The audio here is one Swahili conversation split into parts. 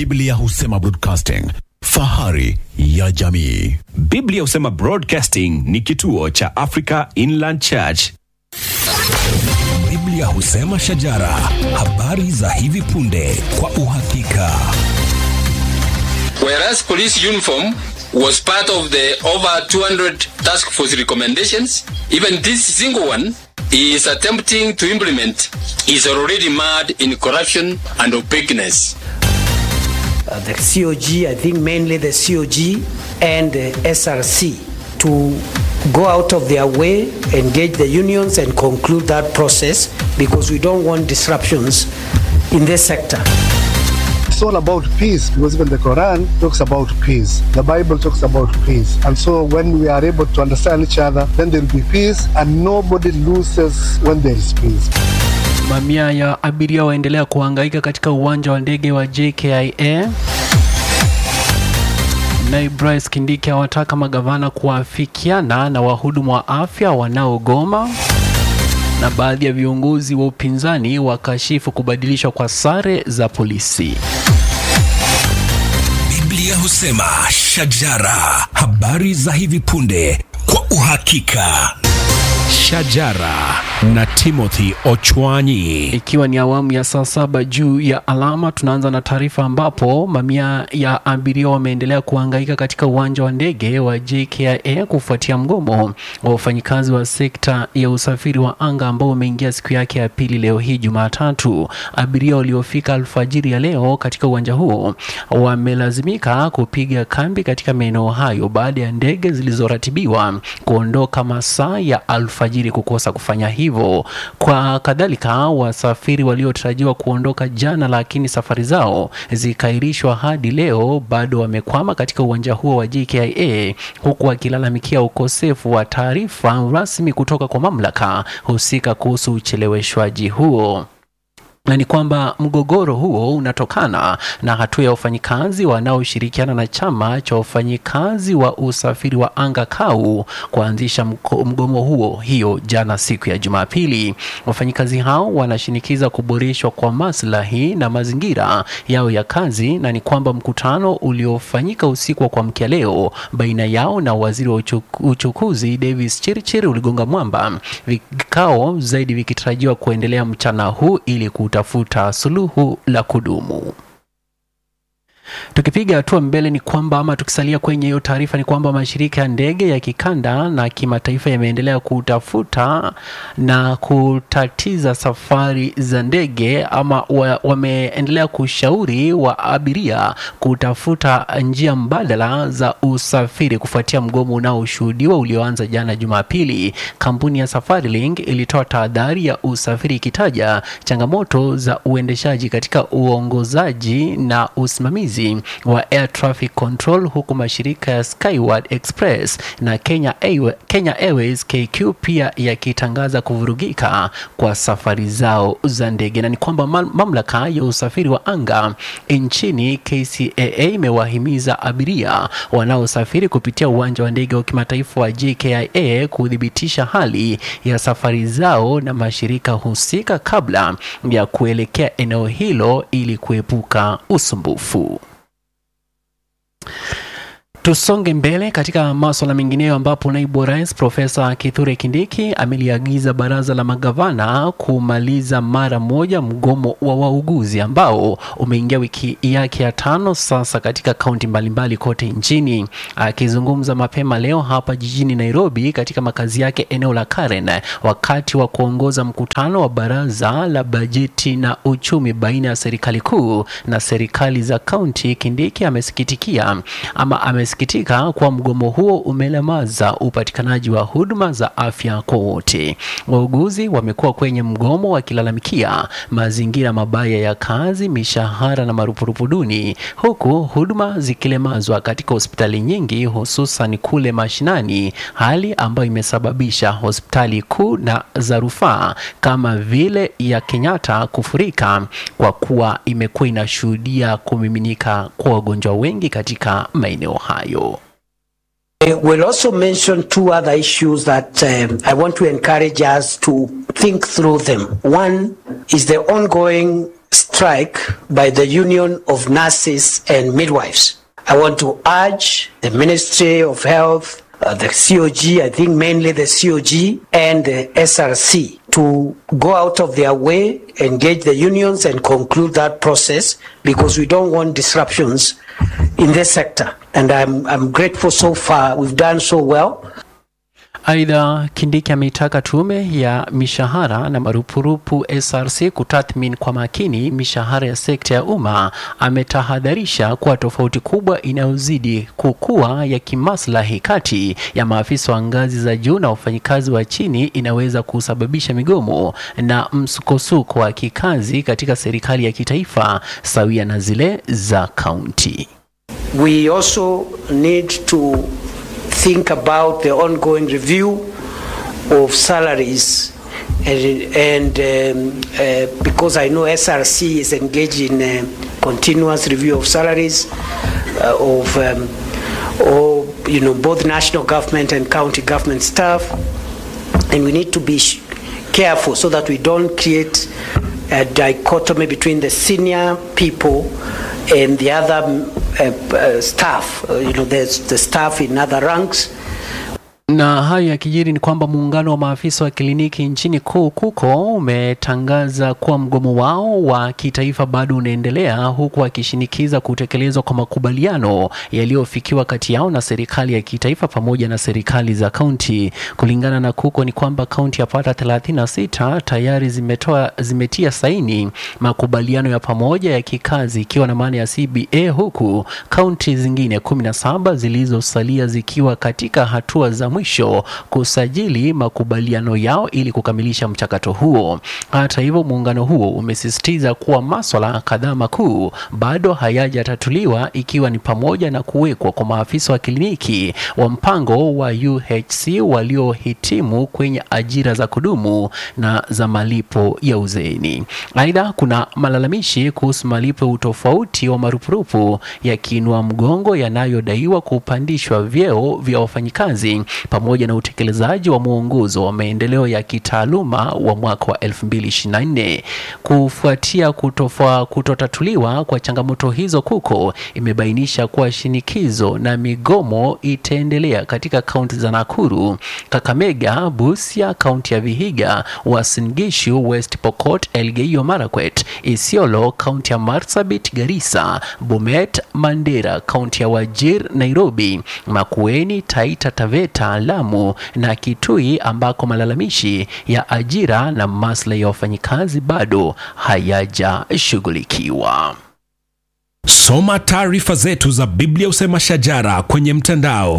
Biblia husema broadcasting, fahari ya jamii. Biblia husema Broadcasting ni kituo cha Africa Inland Church. Biblia husema shajara, habari za hivi punde kwa uhakika. Whereas police uniform was part of the over 200 task force recommendations, even this single one he is attempting to implement is already mad in corruption and opaqueness. uh, the COG, I think mainly the COG and the SRC, to go out of their way, engage the unions, and conclude that process because we don't want disruptions in this sector. It's all about peace because even the Quran talks about peace. The Bible talks about peace. And so when we are able to understand each other, then there will be peace and nobody loses when there is peace. Mamia ya abiria waendelea kuhangaika katika uwanja wa ndege wa JKIA. Naibu Rais Kindiki awataka magavana kuafikiana na wahudumu wa afya wanaogoma, na baadhi ya viongozi wa upinzani wakashifu kubadilishwa kwa sare za polisi. Biblia husema shajara, habari za hivi punde kwa uhakika. Shajara na Timothy Ochwanyi. Ikiwa ni awamu ya saa saba juu ya alama, tunaanza na taarifa ambapo mamia ya abiria wameendelea kuhangaika katika uwanja wa ndege wa JKIA kufuatia mgomo wa wafanyikazi wa sekta ya usafiri wa anga ambao umeingia siku yake ya pili leo hii Jumatatu. Abiria waliofika alfajiri ya leo katika uwanja huo wamelazimika kupiga kambi katika maeneo hayo baada ya ndege zilizoratibiwa kuondoka masaa ya alfajiri kukosa kufanya hivyo. Kwa kadhalika, wasafiri waliotarajiwa kuondoka jana, lakini safari zao zikairishwa hadi leo, bado wamekwama katika uwanja huo wa JKIA, huku wakilalamikia ukosefu wa taarifa rasmi kutoka kwa mamlaka husika kuhusu ucheleweshwaji huo na ni kwamba mgogoro huo unatokana na hatua ya wafanyikazi wanaoshirikiana na chama cha wafanyikazi wa usafiri wa anga KAU kuanzisha mko- mgomo huo hiyo jana siku ya Jumapili. Wafanyikazi hao wanashinikiza kuboreshwa kwa maslahi na mazingira yao ya kazi, na ni kwamba mkutano uliofanyika usiku wa kuamkia leo baina yao na waziri wa uchuk- uchukuzi Davis Chirchir uligonga mwamba, vikao zaidi vikitarajiwa kuendelea mchana huu ili kutafuta suluhu la kudumu. Tukipiga hatua mbele ni kwamba ama tukisalia kwenye hiyo taarifa ni kwamba mashirika ya ndege ya kikanda na kimataifa yameendelea kutafuta na kutatiza safari za ndege ama wa, wameendelea kushauri wa abiria kutafuta njia mbadala za usafiri kufuatia mgomo unaoshuhudiwa ulioanza jana Jumapili. Kampuni ya Safarilink ilitoa tahadhari ya usafiri ikitaja changamoto za uendeshaji katika uongozaji na usimamizi wa air traffic control, huku mashirika ya Skyward Express na Kenya, Airwa- Kenya Airways KQ pia yakitangaza kuvurugika kwa safari zao za ndege, na ni kwamba mam- mamlaka ya usafiri wa anga nchini KCAA imewahimiza abiria wanaosafiri kupitia uwanja wa ndege wa kimataifa wa JKIA kuthibitisha hali ya safari zao na mashirika husika kabla ya kuelekea eneo hilo ili kuepuka usumbufu. Tusonge mbele katika maswala mengineyo ambapo naibu wa rais Profesa Kithure Kindiki ameliagiza baraza la magavana kumaliza mara moja mgomo wa wauguzi ambao umeingia wiki yake ya tano sasa katika kaunti mbalimbali kote nchini. Akizungumza mapema leo hapa jijini Nairobi katika makazi yake eneo la Karen wakati wa kuongoza mkutano wa baraza la bajeti na uchumi baina ya serikali kuu na serikali za kaunti, Kindiki amesikitikia ama amesikitika kuwa mgomo huo umelemaza upatikanaji wa huduma za afya kwa wote. Wauguzi wamekuwa kwenye mgomo wakilalamikia mazingira mabaya ya kazi, mishahara na marupurupu duni, huku huduma zikilemazwa katika hospitali nyingi, hususan kule mashinani, hali ambayo imesababisha hospitali kuu na za rufaa kama vile ya Kenyatta kufurika kwa kuwa imekuwa inashuhudia kumiminika kwa wagonjwa wengi katika maeneo hayo. I will also mention two other issues that um, I want to encourage us to think through them. One is the ongoing strike by the Union of Nurses and Midwives. I want to urge the Ministry of Health, uh, the COG, I think mainly the COG and the SRC to go out of their way, engage the unions and conclude that process because we don't want disruptions in this sector. And I'm, I'm grateful so far. We've done so well. Aidha, Kindiki ameitaka tume ya mishahara na marupurupu SRC kutathmini kwa makini mishahara ya sekta ya umma. Ametahadharisha kuwa tofauti kubwa inayozidi kukua ya kimaslahi kati ya maafisa wa ngazi za juu na wafanyikazi wa chini inaweza kusababisha migomo na msukosuko wa kikazi katika serikali ya kitaifa sawia na zile za kaunti. We also need to think about the ongoing review of salaries and, and um, uh, because I know SRC is engaged in a continuous review of salaries uh, of um, or, you know both national government and county government staff and we need to be sh- careful so that we don't create a dichotomy between the senior people and the other uh, uh, staff, uh, you know, there's the staff in other ranks. Na hayo yakijiri ni kwamba muungano wa maafisa wa kliniki nchini kuu KUKO umetangaza kuwa mgomo wao wa kitaifa bado unaendelea huku wakishinikiza kutekelezwa kwa makubaliano yaliyofikiwa kati yao na serikali ya kitaifa pamoja na serikali za kaunti. Kulingana na KUKO ni kwamba kaunti yapata 36 tayari zimetoa zimetia saini makubaliano ya pamoja ya kikazi ikiwa na maana ya CBA huku kaunti zingine 17 zilizosalia zikiwa katika hatua za mwisho kusajili makubaliano yao ili kukamilisha mchakato huo. Hata hivyo, muungano huo umesisitiza kuwa maswala kadhaa makuu bado hayajatatuliwa ikiwa ni pamoja na kuwekwa kwa maafisa wa kliniki wa mpango wa UHC waliohitimu kwenye ajira za kudumu na za malipo ya uzeeni. Aidha, kuna malalamishi kuhusu malipo ya utofauti wa marupurupu yakiinua mgongo yanayodaiwa kupandishwa vyeo vya wafanyikazi pamoja na utekelezaji wa mwongozo wa maendeleo ya kitaaluma wa mwaka wa 2024. Kufuatia kutofa, kutotatuliwa kwa changamoto hizo, KUKO imebainisha kuwa shinikizo na migomo itaendelea katika kaunti za Nakuru, Kakamega, Busia, kaunti ya Vihiga, Uasin Gishu, West Pokot, Elgeyo Marakwet, Isiolo, kaunti ya Marsabit, Garissa, Bomet, Mandera, kaunti ya Wajir, Nairobi, Makueni, Taita Taveta, Lamu na Kitui ambako malalamishi ya ajira na maslahi ya wafanyikazi bado hayajashughulikiwa. Soma taarifa zetu za Biblia Usema Shajara kwenye mtandao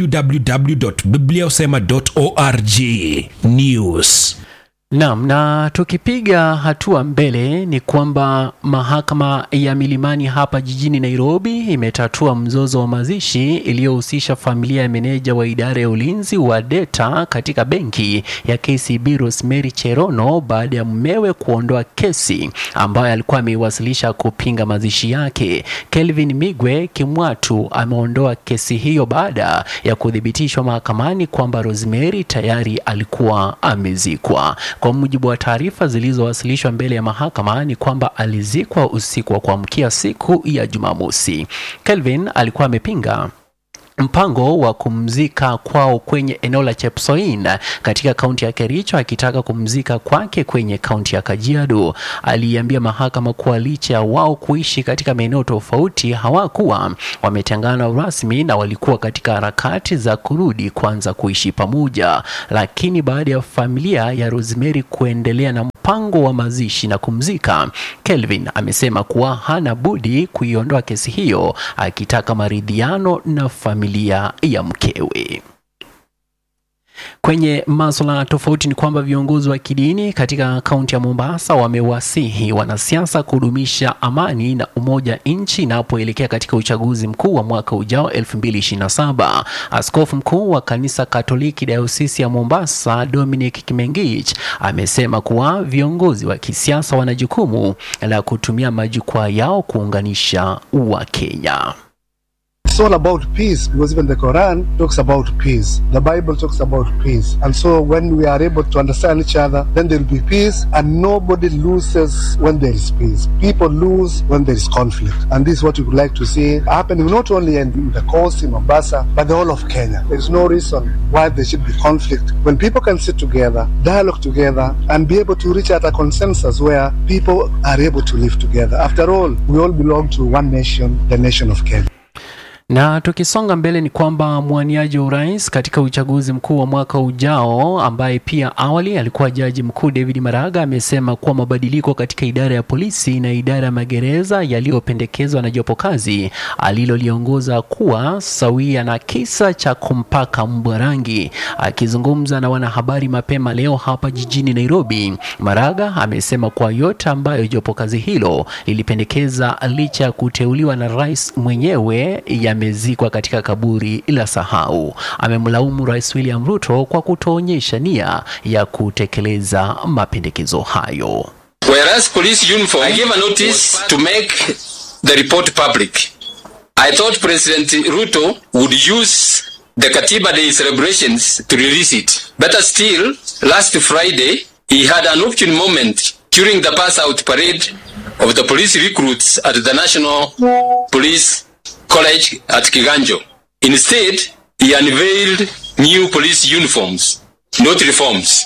www.bibliausema.org. News. Naam, na tukipiga hatua mbele ni kwamba mahakama ya Milimani hapa jijini Nairobi imetatua mzozo wa mazishi iliyohusisha familia ya meneja wa idara ya ulinzi wa data katika benki ya KCB Rosemary Cherono baada ya mumewe kuondoa kesi ambayo alikuwa ameiwasilisha kupinga mazishi yake. Kelvin Migwe Kimwatu ameondoa kesi hiyo baada ya kuthibitishwa mahakamani kwamba Rosemary tayari alikuwa amezikwa. Kwa mujibu wa taarifa zilizowasilishwa mbele ya mahakama ni kwamba alizikwa usiku wa kuamkia siku ya Jumamosi. Kelvin alikuwa amepinga mpango wa kumzika kwao kwenye eneo la Chepsoin katika kaunti ya Kericho akitaka kumzika kwake kwenye kaunti ya Kajiado. Aliambia mahakama kuwa licha ya wao kuishi katika maeneo tofauti hawakuwa wametengana rasmi na walikuwa katika harakati za kurudi kuanza kuishi pamoja, lakini baada ya familia ya Rosemary kuendelea na mpango wa mazishi na kumzika, Kelvin amesema kuwa hana budi kuiondoa kesi hiyo akitaka maridhiano na familia ya mkewe. Kwenye masuala tofauti ni kwamba viongozi wa kidini katika kaunti ya Mombasa wamewasihi wanasiasa kudumisha amani na umoja nchi inapoelekea katika uchaguzi mkuu wa mwaka ujao 2027. Askofu mkuu wa kanisa Katoliki Dayosisi ya Mombasa Dominic Kimengich amesema kuwa viongozi wa kisiasa wana jukumu la kutumia majukwaa yao kuunganisha Wakenya. It's all about peace because even the Quran talks about peace. The Bible talks about peace. And so when we are able to understand each other, then there will be peace and nobody loses when there is peace. People lose when there is conflict. And this is what we would like to see happening not only in the coast, in Mombasa, but the whole of Kenya. There is no reason why there should be conflict. When people can sit together, dialogue together, and be able to reach at a consensus where people are able to live together. After all, we all belong to one nation, the nation of Kenya. Na tukisonga mbele ni kwamba mwaniaji wa urais katika uchaguzi mkuu wa mwaka ujao ambaye pia awali alikuwa jaji mkuu David Maraga amesema kuwa mabadiliko katika idara ya polisi na idara ya magereza yaliyopendekezwa na jopo kazi aliloliongoza kuwa sawia na kisa cha kumpaka mbwa rangi. Akizungumza na wanahabari mapema leo hapa jijini Nairobi, Maraga amesema kuwa yote ambayo jopo kazi hilo lilipendekeza licha ya kuteuliwa na rais mwenyewe yamezikwa katika kaburi la sahau. Amemlaumu Rais William Ruto kwa kutoonyesha nia ya kutekeleza mapendekezo hayo. Whereas police uniform, I gave a notice to make the report public. I thought President Ruto would use the Katiba Day celebrations to release it. Better still, last Friday, he had an opportune moment during the pass out parade of the police recruits at the National Police College at Kiganjo. Instead, he unveiled new police uniforms, not reforms.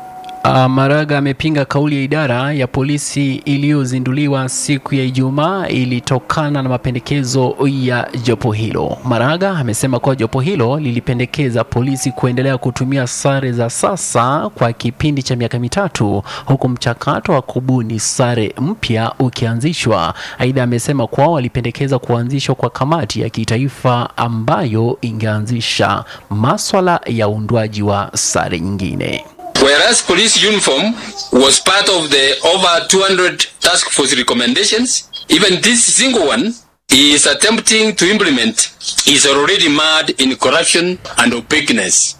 Uh, Maraga amepinga kauli ya idara ya polisi iliyozinduliwa siku ya Ijumaa ilitokana na mapendekezo ya jopo hilo. Maraga amesema kuwa jopo hilo lilipendekeza polisi kuendelea kutumia sare za sasa kwa kipindi cha miaka mitatu huku mchakato wa kubuni sare mpya ukianzishwa. Aidha, amesema kuwa walipendekeza kuanzishwa kwa kamati ya kitaifa ambayo ingeanzisha maswala ya uundwaji wa sare nyingine. Whereas police uniform was part of the over 200 task force recommendations, even this single one he is attempting to implement is already marred in corruption and opaqueness.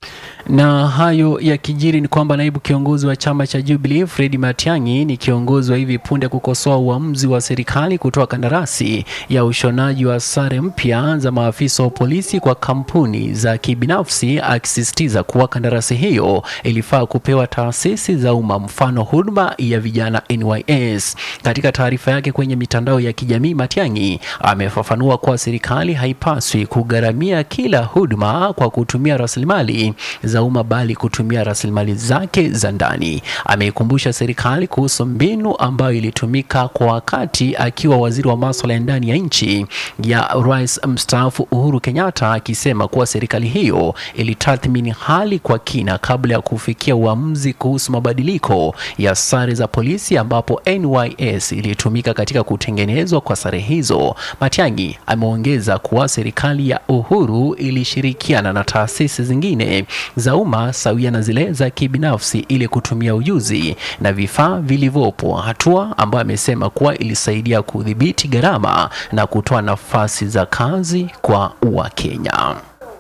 Na hayo yakijiri ni kwamba naibu kiongozi wa chama cha Jubilee Fred Matiang'i ni kiongozi wa hivi punde kukosoa uamuzi wa serikali kutoa kandarasi ya ushonaji wa sare mpya za maafisa wa polisi kwa kampuni za kibinafsi, akisisitiza kuwa kandarasi hiyo ilifaa kupewa taasisi za umma, mfano huduma ya vijana NYS. Katika taarifa yake kwenye mitandao ya kijamii, Matiang'i amefafanua kuwa serikali haipaswi kugharamia kila huduma kwa kutumia rasilimali za umma bali kutumia rasilimali zake za ndani. Ameikumbusha serikali kuhusu mbinu ambayo ilitumika kwa wakati akiwa waziri wa masuala ya ndani ya nchi ya rais mstaafu Uhuru Kenyatta, akisema kuwa serikali hiyo ilitathmini hali kwa kina kabla ya kufikia uamuzi kuhusu mabadiliko ya sare za polisi, ambapo NYS ilitumika katika kutengenezwa kwa sare hizo. Matiang'i ameongeza kuwa serikali ya Uhuru ilishirikiana na taasisi zingine za umma sawia na zile za kibinafsi ili kutumia ujuzi na vifaa vilivyopo, hatua ambayo amesema kuwa ilisaidia kudhibiti gharama na kutoa nafasi za kazi kwa Wakenya.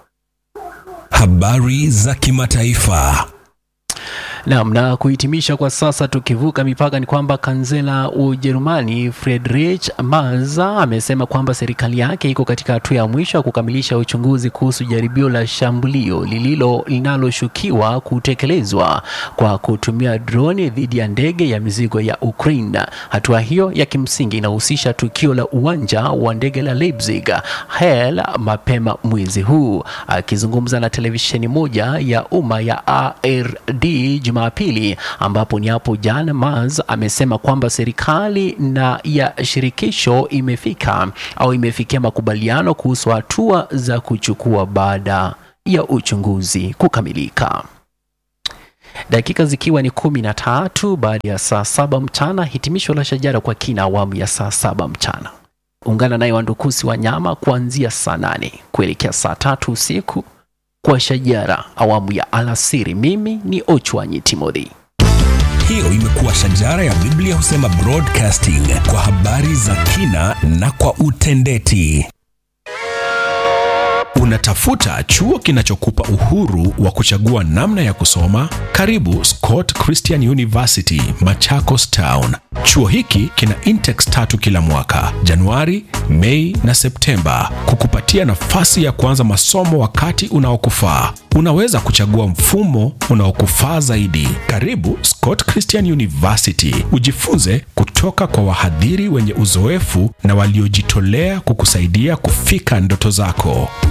Habari za kimataifa. Naam, na kuhitimisha kwa sasa, tukivuka mipaka ni kwamba kansela wa Ujerumani Friedrich Merz amesema kwamba serikali yake iko katika hatua ya mwisho ya kukamilisha uchunguzi kuhusu jaribio la shambulio lililo linaloshukiwa kutekelezwa kwa kutumia droni dhidi ya ndege ya mizigo ya Ukraine. Hatua hiyo ya kimsingi inahusisha tukio la uwanja wa ndege la Leipzig Hell mapema mwezi huu. Akizungumza na televisheni moja ya umma ya ARD Jumapili ambapo ni hapo jana, Merz amesema kwamba serikali na ya shirikisho imefika au imefikia makubaliano kuhusu hatua za kuchukua baada ya uchunguzi kukamilika. Dakika zikiwa ni kumi na tatu baada ya saa saba mchana. Hitimisho la Shajara kwa kina awamu ya saa saba mchana. Ungana naye Wandukusi wa nyama kuanzia saa nane kuelekea saa tatu usiku kwa Shajara awamu ya alasiri. Mimi ni Ochwanyi Timothy. Hiyo imekuwa Shajara ya Biblia husema broadcasting kwa habari za kina na kwa utendeti. Unatafuta chuo kinachokupa uhuru wa kuchagua namna ya kusoma? Karibu Scott Christian University, Machakos Town. Chuo hiki kina intakes tatu kila mwaka, Januari, Mei na Septemba, kukupatia nafasi ya kuanza masomo wakati unaokufaa. Unaweza kuchagua mfumo unaokufaa zaidi. Karibu Scott Christian University, ujifunze kutoka kwa wahadhiri wenye uzoefu na waliojitolea kukusaidia kufika ndoto zako.